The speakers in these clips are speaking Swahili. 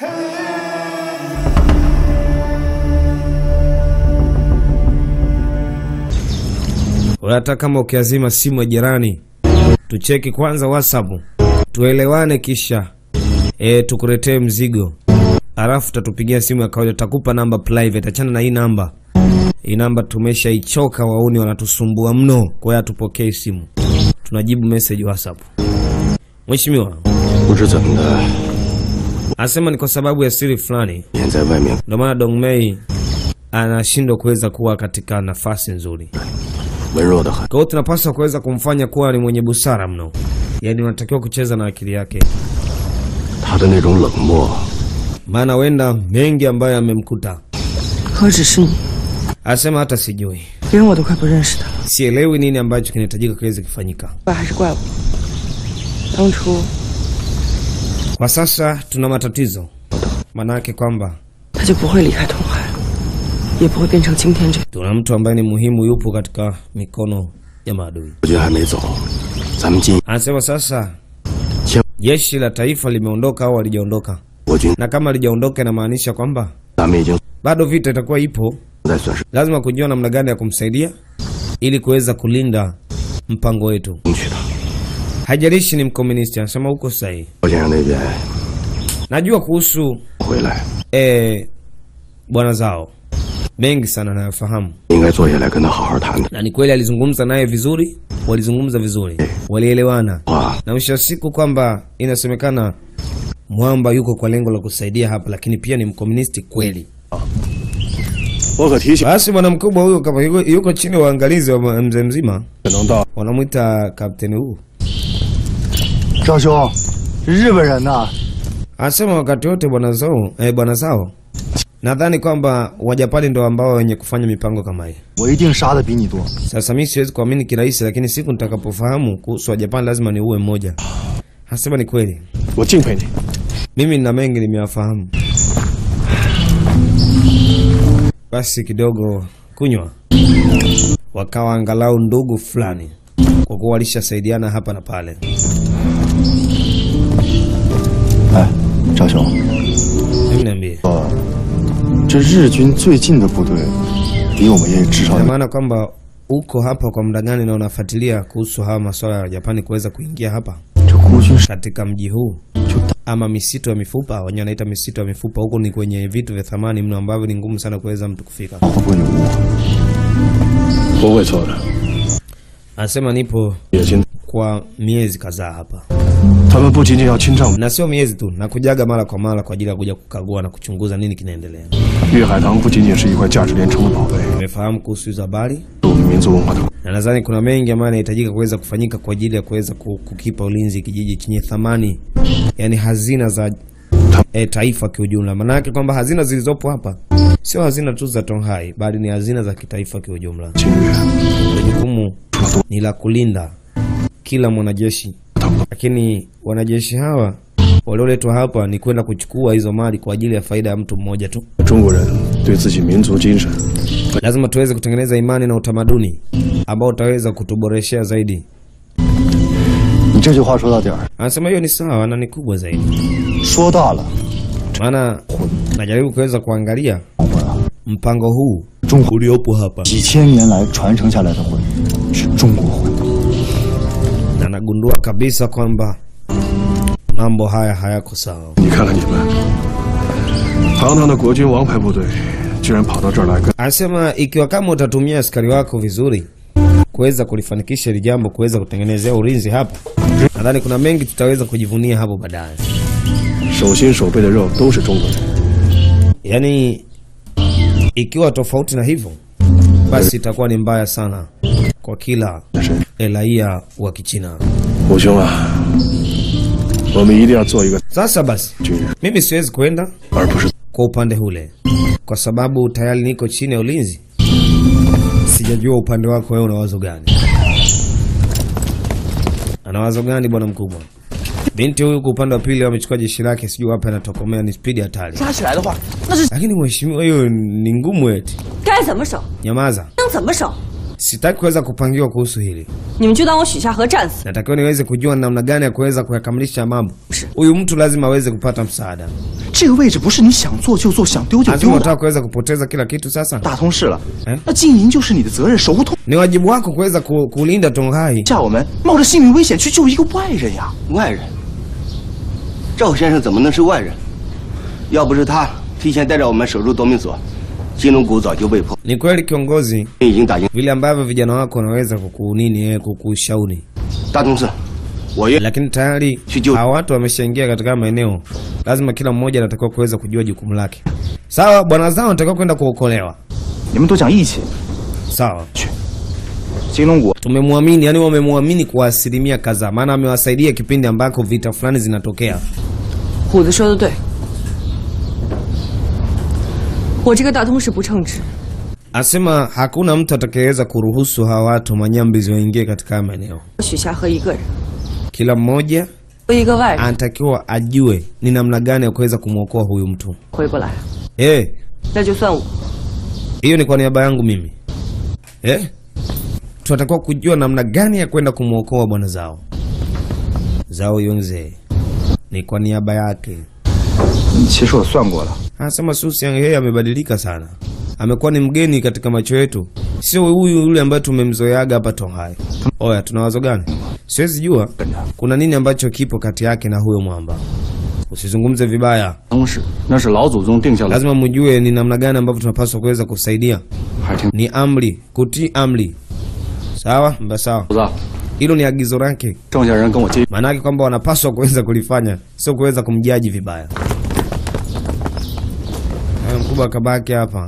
Hata kama ukiazima simu ya jirani, tucheki kwanza WhatsApp, tuelewane, kisha e, tukuletee mzigo, alafu tatupigia simu ya kawaida, takupa namba private. Achana na hii namba, hii namba tumeshaichoka, wauni wanatusumbua mno, kwa hiyo hatupokei simu, tunajibu message WhatsApp. Mheshimiwa 不知怎么的， anasema ni kwa sababu ya siri fulani 天在外面 ndio maana Dong Mei anashindwa kuweza kuwa katika nafasi nzuri. 文弱的很。 Kwa hiyo tunapaswa kuweza kumfanya kuwa ni mwenye busara mno, yaani unatakiwa kucheza na akili yake, 他的那种冷漠， maana huenda mengi ambayo yamemkuta. 何止是你， Anasema hata sijui, 连我都快不认识他了。 sielewi nini ambacho kinahitajika kiweze kufanyika. 怪还是怪我？当初 Kwa sasa tuna matatizo, maana yake kwamba 他就不会离开东海，也不会变成今天这。 tuna mtu ambaye ni muhimu, yupo katika mikono ya maadui. 国军还没走，咱们进 Anasema sasa 先 jeshi la taifa limeondoka au halijaondoka, 国军， na kama halijaondoka inamaanisha kwamba 咱们已经 bado vita itakuwa ipo. 不再损失 Lazima kujua namna gani ya kumsaidia ili kuweza kulinda mpango wetu. 争取的。 Hajalishi ni mkomunisti, anasema huko sahihi. 郭先生那边 Najua kuhusu 回来， eh, bwana zao mengi sana nayafahamu, 应该坐下来跟他好好谈谈。 na ni kweli alizungumza naye vizuri, walizungumza vizuri, walielewana, 话 na mwisho wa siku kwamba inasemekana Mwamba yuko kwa lengo la kusaidia hapa, lakini pia ni mkomunisti kweli. 我可提醒， Basi bwana mkubwa huyo kama yuko, yuko chini ya uangalizi wa mzee mzima, 可能到 wanamwita kapteni huu 赵兄，日本人呐， Anasema wakati wote bwana zao eh, bwana zao nadhani kwamba Wajapani ndo ambao wenye kufanya mipango kama hii. 我一定杀的比你多。 Sasa mimi siwezi kuamini kirahisi, lakini siku nitakapofahamu kuhusu Wajapani lazima niue mmoja. Anasema ni kweli, 我敬佩你。 mimi nina mengi nimeyafahamu. Basi kidogo kunywa, wakawa angalau ndugu fulani, kwa kuwa walishasaidiana hapa na pale. 哎，赵兄， Hebu niambie, 呃，这日军最近的部队，离我们也至少 ina 有 maana kwamba uko hapa kwa muda gani na unafuatilia kuhusu hawa masuala ya Japani kuweza kuingia hapa 这孤军是 katika mji huu 就大 ama misitu ya mifupa, wenyewe wanaita misitu ya mifupa. Huku ni kwenye vitu vya thamani mno ambavyo ni ngumu sana kuweza mtu kufika. 会不会有误？ 不会错的， Anasema nipo 野心。 kwa miezi kadhaa hapa, 他们不仅仅要侵占 na sio miezi tu, na kujaga mara kwa mara kwa ajili ya kuja kukagua na kuchunguza nini kinaendelea. 粤海棠，不仅仅是一块价值连城的宝贝， Nimefahamu kuhusu hizo habari 是我们民族文化的 na nadhani kuna mengi ambayo yanahitajika kuweza kufanyika kwa ajili ya kuweza ku- kukipa ulinzi kijiji chenye thamani, yani hazina za e, taifa kiujumla. Maana yake kwamba hazina zilizopo hapa sio hazina tu za Tonghai, bali ni hazina za kitaifa kiujumla. 侵略。 Jukumu ni la kulinda kila mwanajeshi, lakini wanajeshi hawa walioletwa hapa ni kwenda kuchukua hizo mali kwa ajili ya faida ya mtu mmoja tu. 中国人对自己民族精神 Lazima tuweze kutengeneza imani na utamaduni ambao utaweza kutuboreshea zaidi. 你这句话说到点儿， Anasema hiyo ni sawa na ni kubwa zaidi, 说大了， maana najaribu kuweza kuangalia 我啊， mpango huu 中国 uliopo hapa 几千年来传承下来的魂是中国魂。 na nagundua kabisa kwamba mambo haya hayako sawa. 你看看你们，堂堂的国军王牌部队，居然跑到这儿来跟 Anasema ikiwa kama utatumia askari wako vizuri kuweza kulifanikisha hili jambo, kuweza kutengenezea ulinzi hapa, nadhani kuna mengi tutaweza kujivunia hapo baadaye. 手心手背的肉都是中国人。 Yaani, ikiwa tofauti na hivyo, basi itakuwa ni mbaya sana kwa kila 是 raia wa Kichina. 虎兄啊，我们一定要做一个 Sasa basi, 军人， mimi siwezi kwenda 而不是 kwa upande ule kwa sababu tayari niko chini ya ulinzi. Sijajua upande wako wewe una wazo gani? Ana wazo gani bwana mkubwa? Binti huyu kwa upande wa pili amechukua jeshi lake, sijui wapi anatokomea, ni spidi hatari. 抓起来的话，那是 Lakini mheshimiwa, hiyo ni ngumu eti. 该怎么守 Nyamaza, 能怎么守， Sitaki kuweza kupangiwa kuhusu hili, 你们就当我许下河战死。 natakiwa niweze kujua namna gani ya kuweza kuyakamilisha mambo. Huyu mtu lazima aweze kupata msaada. 这个位置不是你想做就做、想丢就 Lazima 丢的。 unataka kuweza kupoteza kila kitu sasa. 打通市了哎， 那经营就是你的责任，守护通 Ni wajibu wako kuweza ku, kulinda Tonghai. 下我们冒着性命危险去救一个外人呀！ 外人，赵先生怎么能是外人？要不是他提前带着我们守住夺命所，金龙谷早就被破。 Ni kweli kiongozi, 已经打赢 vile ambavyo vijana wako wanaweza kukunini eh, kukushauri, 大同寺，我愿 lakini tayari Sijui. hawa watu wameshaingia katika maeneo, lazima kila mmoja anatakiwa kuweza kujua jukumu lake. Sawa, bwana zao anatakiwa kwenda kuokolewa. 你们都讲义气， Sawa, 金龙谷 tumemwamini, yani wamemwamini kwa asilimia kadhaa, maana amewasaidia kipindi ambako vita fulani zinatokea. 虎子说的对，我这个大通市不称职， Asema hakuna mtu atakayeweza kuruhusu hawa watu manyambizi waingie katika haya maeneo. 我许下河一个人， Kila mmoja 和一个外人 anatakiwa ajue ni namna gani ya kuweza kumwokoa huyu mtu. 回不来， Eh, 那就算我。 hiyo ni kwa niaba yangu mimi. Eh? Tunatakiwa kujua namna gani ya kwenda kumwokoa bwana zao. Zao Yongze. Ni kwa niaba yake. 其实我算过了， Anasema Susi Yang He amebadilika sana. Amekuwa ni mgeni katika macho yetu. Sio huyu yule ambaye tumemzoeaga hapa Tonghai. Oya, tuna wazo gani? Siwezi jua kuna nini ambacho kipo kati yake na huyo mwamba. Usizungumze vibaya. 当时那是老祖宗定下来， Lazima mjue ni namna gani ambavyo tunapaswa kuweza kusaidia. 还挺 Ni amri, kutii amri. Sawa? Mba sawa. 虎子， Hilo ni agizo lake. 郑家人跟我接， Maanake kwamba wanapaswa kuweza kulifanya, sio kuweza kumjaji vibaya. Haya, mkubwa akabaki hapa.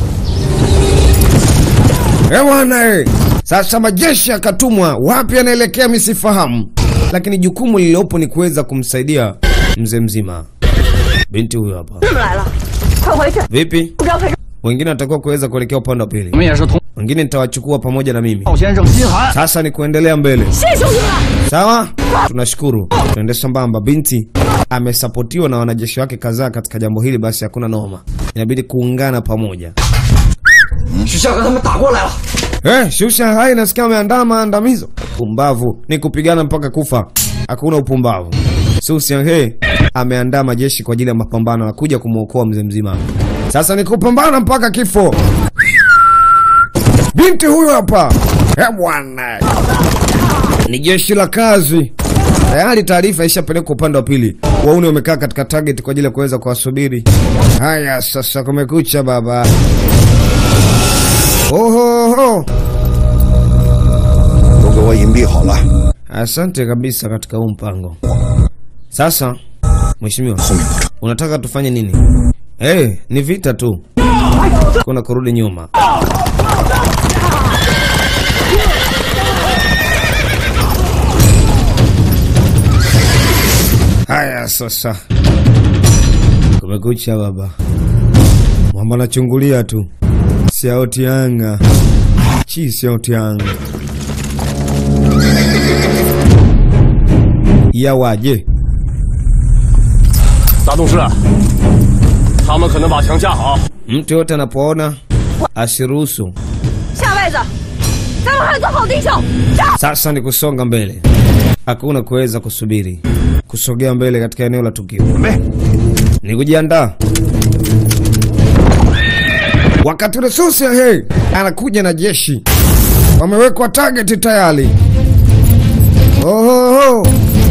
Eh bwana eh. Sasa majeshi yakatumwa, wapi anaelekea misifahamu, lakini jukumu lililopo ni kuweza kumsaidia mzee mzima. Binti huyo hapa. 这么来了，快回去！ Vipi? 不知道陪着 Wengine watakiwa kuweza kuelekea upande wa 你 pili, 们也是同 wengine nitawachukua pamoja na mimi. 赵先生心寒。 Sasa ni kuendelea mbele. 谢谢兄弟们。 Sawa, tunashukuru. Tuende sambamba. Binti amesapotiwa na wanajeshi wake kadhaa katika jambo hili, basi hakuna noma, inabidi kuungana pamoja. 许下河他们打过来了。 Eh, shusha hai, nasikia ameandaa maandamizo. Pumbavu ni kupigana mpaka kufa, hakuna upumbavu. Susianghe ameandaa majeshi kwa ajili ya mapambano na kuja kumwokoa mzee mzima. Sasa ni kupambana mpaka kifo. Binti huyu hapa, eh bwana, ni jeshi la kazi. Tayari taarifa ishapelekwa upande wa pili. Wauni wamekaa katika target kwa ajili ya kuweza kuwasubiri. Haya, sasa kumekucha baba. Ohoho. 都给我隐蔽好了。 Asante kabisa katika huu mpango. Sasa mheshimiwa, unataka tufanye nini? Eh, ni vita tu, kuna kurudi nyuma. Haya sasa, kumekucha baba. Mwamba anachungulia tu, siaotianga chi siaotianga yawaje 大董事，他们可能把墙架好。 mtu yote anapoona asiruhusu. 下位子，咱们还做好弟兄。 Sasa ni kusonga mbele, hakuna kuweza kusubiri, kusogea mbele katika eneo la tukio ni kujiandaa. Wakati ule Susi he anakuja na jeshi, wamewekwa target tayari. Ohoho.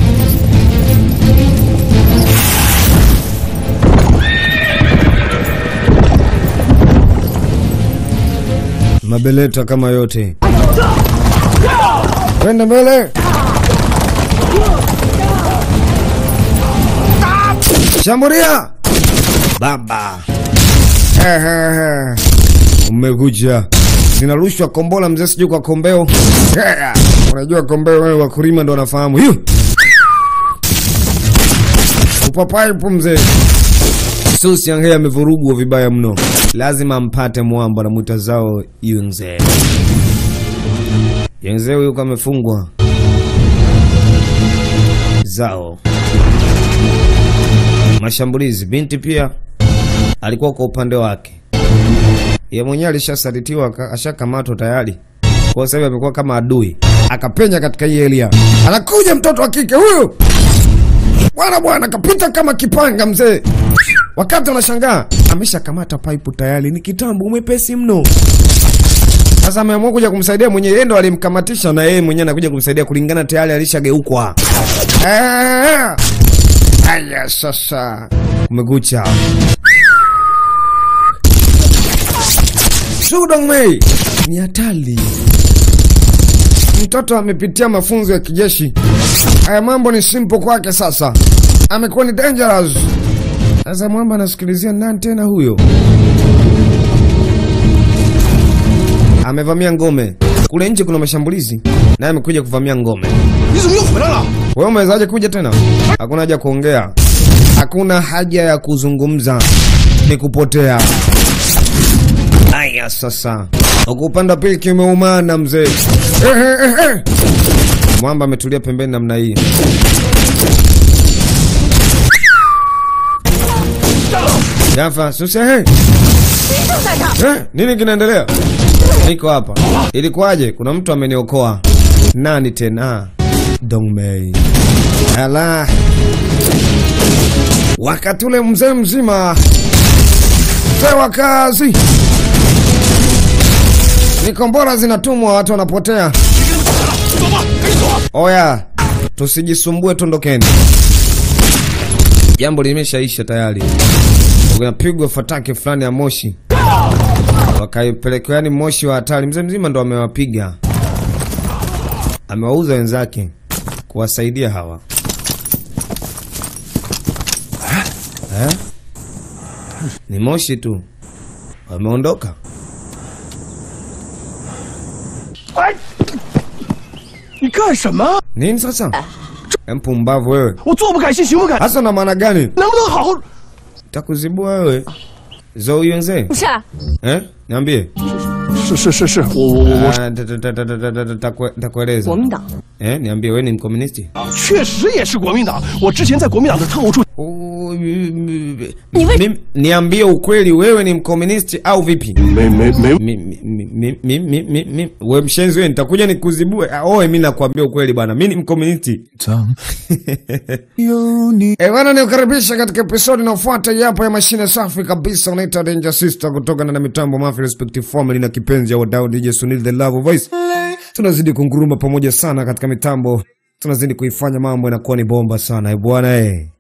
Mabeleta kama yote Kwenda mbele. Shambulia. Baba. Ehehe. Umekuja. Zinarushwa kombola mzee sijui kwa kombeo. Ehe. Unajua kombeo wewe wakulima ndo wanafahamu. Hiyo. Upapai pu mzee. Susi Yange amevurugwa vibaya mno. Lazima ampate mwamba na mwita zao Yunze. Yunze huyu kama amefungwa. Zao. Mashambulizi. Binti pia alikuwa kwa upande wake. Ye mwenyewe alishasalitiwa, aka- ashakamatwa tayari. Kwa sasa hivi amekuwa kama adui, akapenya katika hii area. Anakuja mtoto wa kike huyu, bwana bwana, kapita kama kipanga mzee. Wakati unashangaa ameshakamata pipe tayari, ni kitambo, umepesi mno. Sasa ameamua kuja kumsaidia mwenye yeye ndo alimkamatisha, na yeye mwenyewe anakuja kumsaidia kulingana, tayari alishageukwa. Ah! Aya, sasa umekucha Sudongmei ni hatari. Mtoto amepitia mafunzo ya kijeshi, haya mambo ni simple kwake. Sasa amekuwa ni dangerous. Sasa mwamba anasikilizia nani tena huyo? Amevamia ngome kule nje, kuna mashambulizi, naye amekuja kuvamia ngome. 你怎么又回来了？ Wewe umewezaje kuja tena? Hakuna haja ya kuongea, hakuna haja ya kuzungumza, ni kupotea. Aya, sasa huku upande wa pili kimeumana mzee. Eh, eh, eh, eh. Mwamba ametulia pembeni namna hii. Gafa, susia he. Eh, nini kinaendelea? Niko hapa. Ilikuwaje? Kuna mtu ameniokoa. Nani tena? Dongmei. Ala. Wakati ule mzee mzima mzee wa kazi, ni kombora zinatumwa, watu wanapotea. Oya, tusijisumbue, tondokeni. Jambo limeshaisha tayari. Unapigwa fataki fulani ya moshi, wakaipelekwa yani moshi wa hatari. Mzee mzima ndo amewapiga, amewauza wenzake kuwasaidia hawa eh? Ni moshi tu, wameondoka. 你干什么？ Nini sasa? Mpumbavu wewe, 我坐不改姓，行不改？ hasa na maana gani? 能不能好好？ Takuzibua wewe zo uyenze 不是， eh? Niambie. 是是是是，我我我我 Ah, ta- ta- ta- ta- ta- ta- ta- ta- takue- Takueleza 国民党 eh? Niambie wewe ni mkomunisti? 确实也是国民党。我之前在国民党的特务处， Oh, Mimi- Niambie ukweli, wewe ni mkomunisti au vipi? 没没没 Mi- mi- mi- mi- mi- mi- mi- we mshenzi wewe, nitakuja nikuzibue. Ah, Oe, mi nakwambia ukweli bwana, mi ni mkomunisti. Eh, bwana nikukaribisha katika episodi inayofuata yapo ya mashine safi kabisa unaita Danger Sister kutoka na mitambo Mafia Respective Family na kipenzi ya wadau DJ Sunil the Love Voice. Tunazidi kunguruma pamoja sana katika mitambo, tunazidi kuifanya mambo inakuwa ni bomba sana eh, bwana eh.